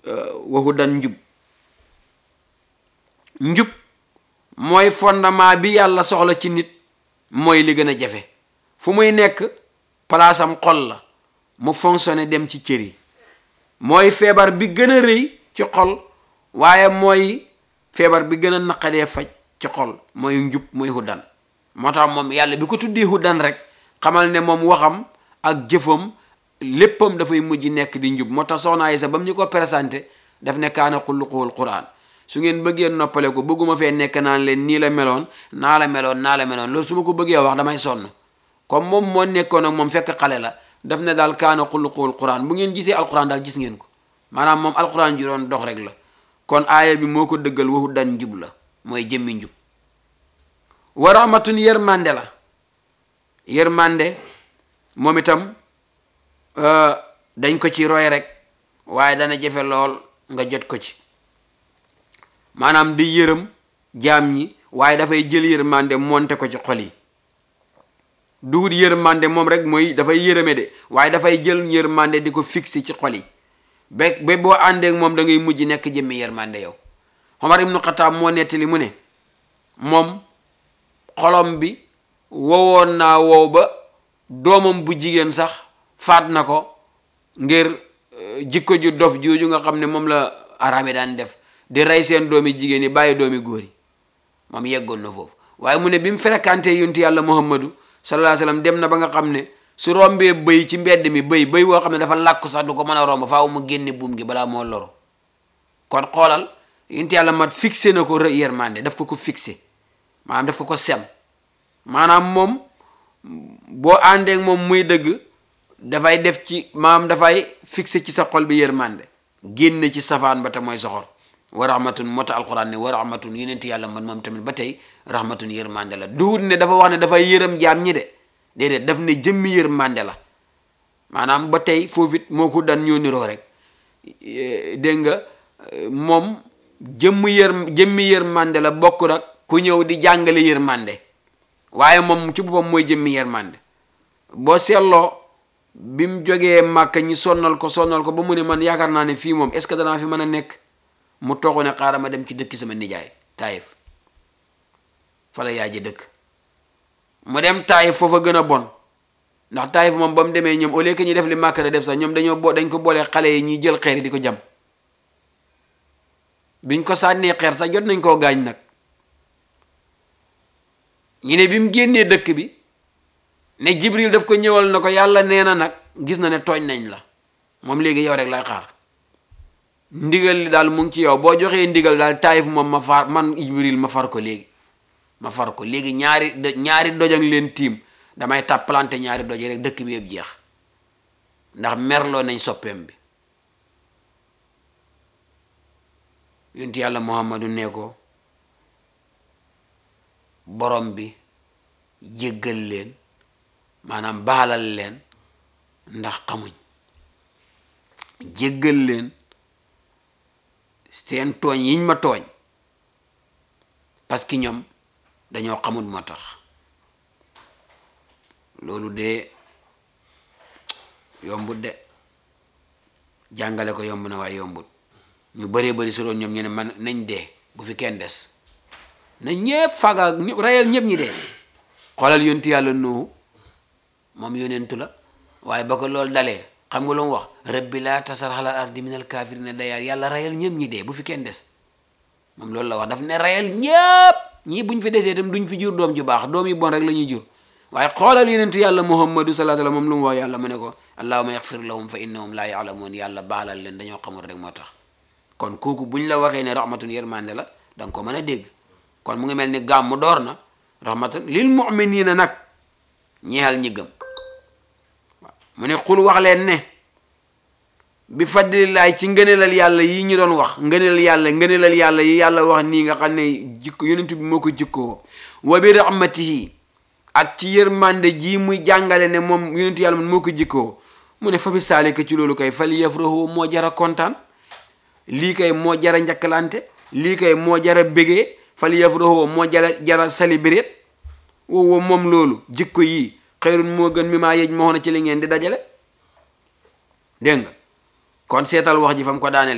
waxu dan njub njub mooy fondement bi yàlla soxla ci nit mooy li gën a jafe fu muy nekk palaasam xol la mu fonctionné dem ci cër yi mooy feebar bi gën a rëy ci xol waaye mooy feebar bi gën a naqadee faj ci xol mooy njub mooy huddan moo tax moom yàlla bi ko tuddee huddan rek xamal ne moom waxam ak jëfam léppam dafay mujj nekk di njub moo tax soxna Aysa ba mu ñu ko présenté daf ne kaana xulluquhul quran su ngeen bëggee noppale ko bëgguma fee nekk naan leen nii la meloon naa la meloon naa la meloon loolu su ma ko bëggee wax damay sonn comme moom moo nekkoon ak moom fekk xale la daf ne daal kaana xulluquhul quran bu ngeen gisee alquran daal gis ngeen ko maanaam moom alquran ji doon dox rek la kon aaya bi moo ko dëggal waxu dan njub la mooy jëmmi njub wa rahmatun yërmande la yërmande moom itam dañ ko ci roy rek waaye dana jafe lool nga jot ko ci maanaam di yërëm jaam ñi waaye dafay jël yërmande monte ko ci xol yi dugut yërmande moom rek mooy dafay yërëme de waaye dafay jël yërmande di ko fixé ci xol yi ba ba boo àndeek moom da ngay mujj nekk jëmmi yërmande yow Omar ibnu Xataab moo nettali mu ne moom xolom bi wowoon naa wow ba doomam bu jigéen sax faat na ko ngir jikko ju dof jooju nga xam ne moom la arabe daan def di rey seen doomi jigéen yi bàyyi doomi góor yi moom yeggoon na foofu waaye mu ne bi mu fréquenté yonti yàlla muhammadu sallallahu alayhi wasallam dem na ba nga xam ne su rombee bëy ci mbedd mi bëy bëy woo xam ne dafa làkku sax du ko mën a romb faaw mu génne buum gi balaa moo loru kon xoolal yonti yàlla mat fixé na ko yërmande daf ko ko fixé maanaam daf ko ko sem maanaam moom boo àndeek moom muy dëgg dafay def ci maam dafay fixé ci sa xol bi yërmande génne ci safaan ba te mooy soxor wa rahmatun moo tax alquran ne wa rahmatun yonent yàlla man moom tamit ba tey rahmatun yërmande la duhut ne dafa wax ne dafay yërëm jaam ñi de déedéet daf ne jëmmi yërmande la maanaam ba tey foofu it moo ko daan ñoo niroo rek dégg nga moom jëmm yër jëmmi yërmande la bokk rek ku ñëw di jàngale yërmande waaye moom ci boppam mooy jëmmi yërmande boo seetloo bi mu jógee màkka ñi sonnal ko sonnal ko ba mu ne man yaakaar naa ne fii moom est ce que danaa fi mën a nekk mu toxu ne xaaral ma dem ci dëkki sama nijaay taayif fa la yaay ji dëkk mu dem taayif foofa gën a bon ndax taayif moom ba mu demee ñoom au lieu que ñu def li màkka da def sax ñoom dañoo bo dañ ko boolee xale yi ñuy jël xeer yi di ko jam biñ ko sànnee xeer sax jot nañ koo gaañ nag ñu ne bi mu génnee dëkk bi ne jibril daf ko ñëwal na ko yàlla nee na nag gis na ne tooñ nañ la moom léegi yow rek lay xaar ndigal li daal mu ngi ci yow boo joxee ndigal daal taayif moom ma far man jibril ma far ko léegi ma far ko léegi ñaari ñaari dojang leen tiim damay tàppalante ñaari doj rek dëkk bi yëpp jeex ndax merloo nañ soppeem bi yonti yàlla muhammadu ne ko borom bi jéggal leen maanaam baalal leen ndax xamuñ jéggal leen seen tooñ yiñ ma tooñ parce que ñoom dañoo xamul moo tax loolu de yombut de jàngale ko yomb na waaye yombut ñu bëree bëri su doon ñoom ñu ne man nañ dee bu fi kenn des na ñëpp faga ñëpp rayal ñëpp ñi dee xoolal yonti yàlla nuuhu moom yonentu la waaye ba ko loolu dalee xam nga lu mu wax rabbi laa tasar alal ardi minal kaafirina dayaar yàlla rayal ñëpp ñi dee bu fi kenn des moom loolu la wax daf ne rayal ñëpp ñii buñ fi desee itam duñ fi jur doom ju baax doom yi bon rek la ñuy jur waaye xoolal yonentu yàlla muhammadu sallallahu alayhi wasallam moom lu mu wax yàlla mu ne ko allahumma yaxfir lahum fa innahum laa yaalamuun yàlla baalal leen dañoo xamul rek moo tax kon kooku buñ la waxee ne rahmatun yërmande la da nga ko mën a dégg kon mu ngi mel ni gàmmu door na rahmatan lil mu'minina nag ñeexal ñi gëm mu ne xul wax leen ne bi fadlillaay ci ngëneelal yàlla yi ñu doon wax ngëneelal yàlla ngëneelal yàlla yi yàlla wax nii nga xam ne jikko yonent bi moo ko jikkoo wa bi rahmatihi ak ci yërmande ji muy jàngale ne moom yonent yàlla moo ko jikkoo mu ne fa bi saalika ci loolu kay fal yafrahu moo jara kontaan lii kay moo jara njakkalante lii kay moo jara bégee fal yafrahu moo jara jara célébrer wow moom loolu jikko yi xëyrun moo gën mi maa yej moo na ci li ngeen di dajale dégg nga kon seetal wax ji fa mu ko daaneel